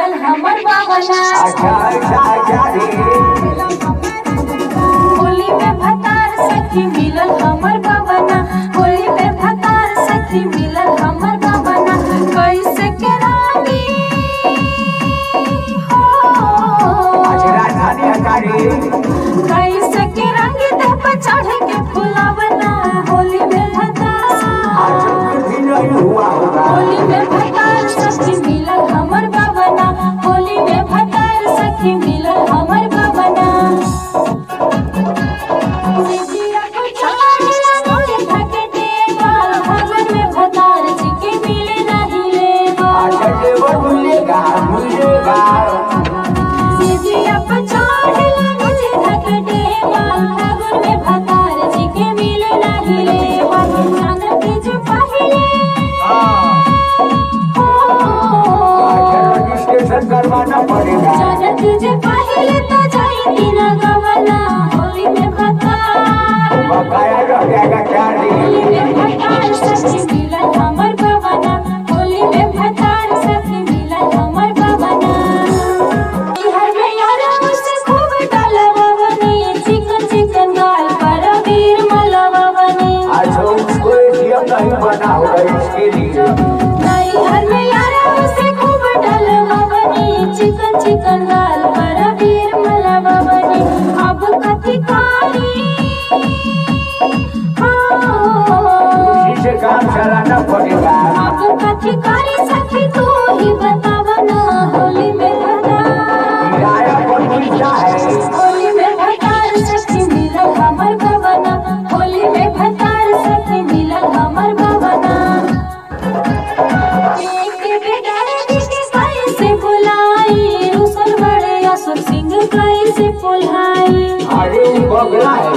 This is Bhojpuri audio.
मिलल हमर बाबना अच्छा अच्छा अच्छा रे होली में भतार सखी मिलल हमर बाबना होली में भतार सखी मिलल हमर बाबना कैसे के रानी हो अच्छा राजधानी हकारी कैसे के रंग दे पर चढ़ के फुलावना होली में भतार आज कुछ भी नहीं हुआ होगा होली में भतार सखी मिलल हमर बाबना होली में भतार सखी मिलल हमर बाबना सिजिया को चाहेला मोरे थके देवा भगन में भतार जी के मिले नहीं लेवा अच्छा देवर मिलेगा मिलेगा सिजिया को चाहेला मोरे थके देवा भगन में भतार जी के मिले नहीं लेवा जाना के जो पहिले हो अच्छा रजिस्ट्रेशन करवाना पड़ेगा जाना तुझे पहिले तो जाई तीना गवना होली में भतार बकाया रह जाएगा चार होली दिन में भतार सखी मिलन हमर बाबना होली में भतार सखी मिलन हमर बाबना हर में यारा मुझसे खूब डालवा बने चिकन चिकन गाल पर वीर मलवा बने अच्छा उसको एटीएम नहीं बना होगा इसके लिए नहीं हर में यारा मुझसे खूब डालवा बने चिकन चिकन गाल पर वीर मलवा बने अब कथी कारी हाँ इसी से काम चलाना पड़ेगा आपको कथी करी सखी तू ही बतावा ना होली में भतार किराया पर मिलता है होली में भतार सखी मिलल हमर बवना होली में भतार सखी मिलल हमर बवना एक बेगारे के कैसे बुलाई रुसल बड़े असुर सिंह कैसे पुल्हाई अरे वो बगला है